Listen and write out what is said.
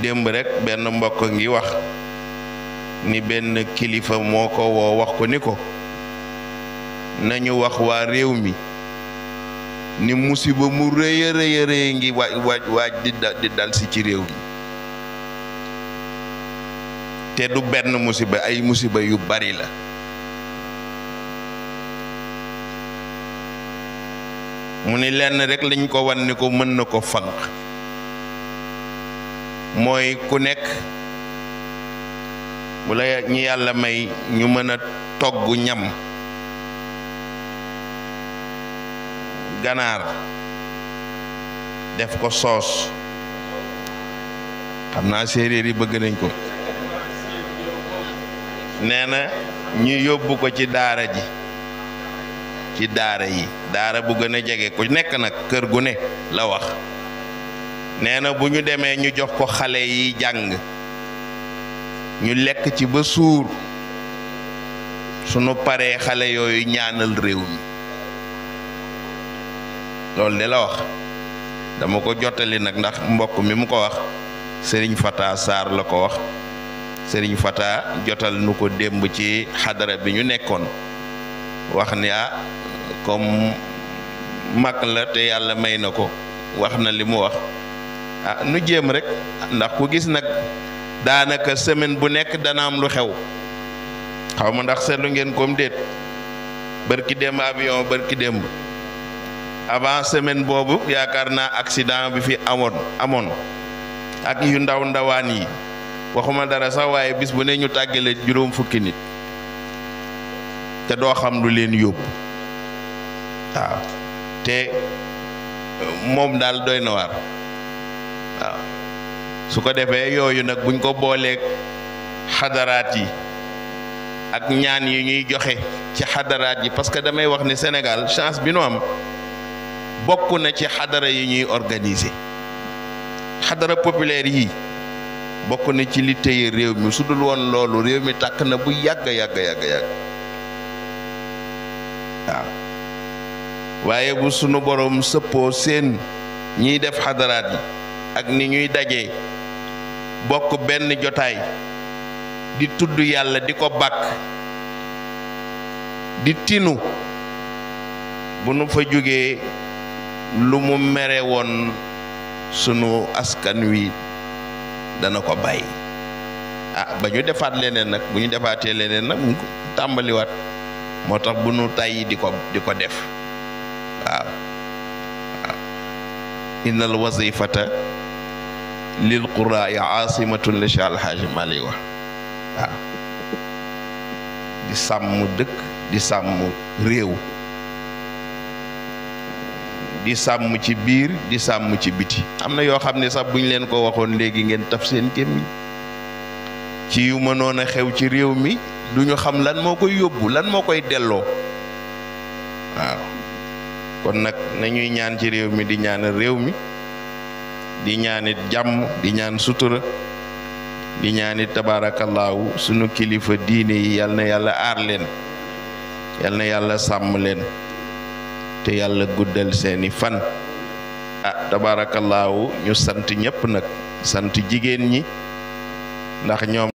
démb rek benn mbokk ngi wax ni benn kilifa moo ko woo wax ko ni ko nañu wax waa réew mi ni musiba mu rëy a rëy a rëy ngi waaj waaj waaj di di dal si ci réew mi te du benn musiba ay musiba yu bari la mu ni lenn rek lañ ko wan ni ko mën na ko fanq mooy ku nekk bu la ñi yàlla may ñu mën a togg ñam ganaar def ko soos xam naa séeréer yi bëgg nañ ko nee na ñu yóbbu ko ci daara ji ci daara yi daara bu gën a jege ku nekk nag kër gu ne la wax nee na bu ñu demee ñu jox ko xale yi jàng ñu lekk ci ba suur sunu paree xale yooyu ñaanal réew mi loolu de la wax dama ko jottali nag ndax mbokk mi mu ko wax sëriñ Fata Sarr la ko wax sëriñ Fata jotal nu ko démb ci xadara bi ñu nekkoon wax ni ah comme mag la te yàlla may na ko wax na li mu wax ah nu jéem rek ndax ku gis nag daanaka semaine bu nekk dana am lu xew xaw ma ndax seetlu ngeen comme déet bërki démb avion bërki démb avant semaine boobu yaakaar naa accident bi fi amoon amoon ak yu ndaw ndawaan yi waxuma dara sax waaye bis bu ne ñu tàggale juróom fukki nit te doo xam lu leen yóbbu waaw te moom daal doy na waar waaw su ko defee yooyu nag buñ ko booleeg xadaraat yi ak ñaan yi ñuy joxe ci xadaraat yi parce que damay wax ni Sénégal chance bi nu am bokk na ci xadara yi ñuy organiser xadara populaire yi bokk na ci li téye réew mi su dul woon loolu réew mi tàkk na bu yàgg yàgg yàgg yàgg waaw waaye bu sunu borom sëppoo seen ñiy def xadaraat yi ak ni ñuy dajee bokk benn jotaay di tudd yàlla di ko bàkk di tinu bu nu fa jógee lu mu mere woon sunu askan wi dana ko bàyyi ah ba ñu defaat leneen nag bu ñu defaatee leneen nag mu tàmbaliwaat moo tax bu nu tàyyi di ko di ko def waaw waaw innal wazifata lil quraai aasimatun la Cheikh Alhaaji Mali wax waaw di sàmm dëkk di sàmm réew di sàmm ci biir di sàmm ci biti am na yoo xam ne sax buñ leen ko waxoon léegi ngeen taf seen gémmiñ ci yu mënoon a xew ci réew mi duñu xam lan moo koy yóbbu lan moo koy delloo waaw kon nag nañuy ñaan ci réew mi di ñaanal réew mi di ñaanit jàmm di ñaan sutura di ñaanit tabaarakallaahu sunu kilifa diine yi yal na yàlla aar leen yal na yàlla sàmm leen te yàlla guddal seeni fan ah tabaarakallaahu ñu sant ñëpp nag sant jigéen ñi ndax ñoom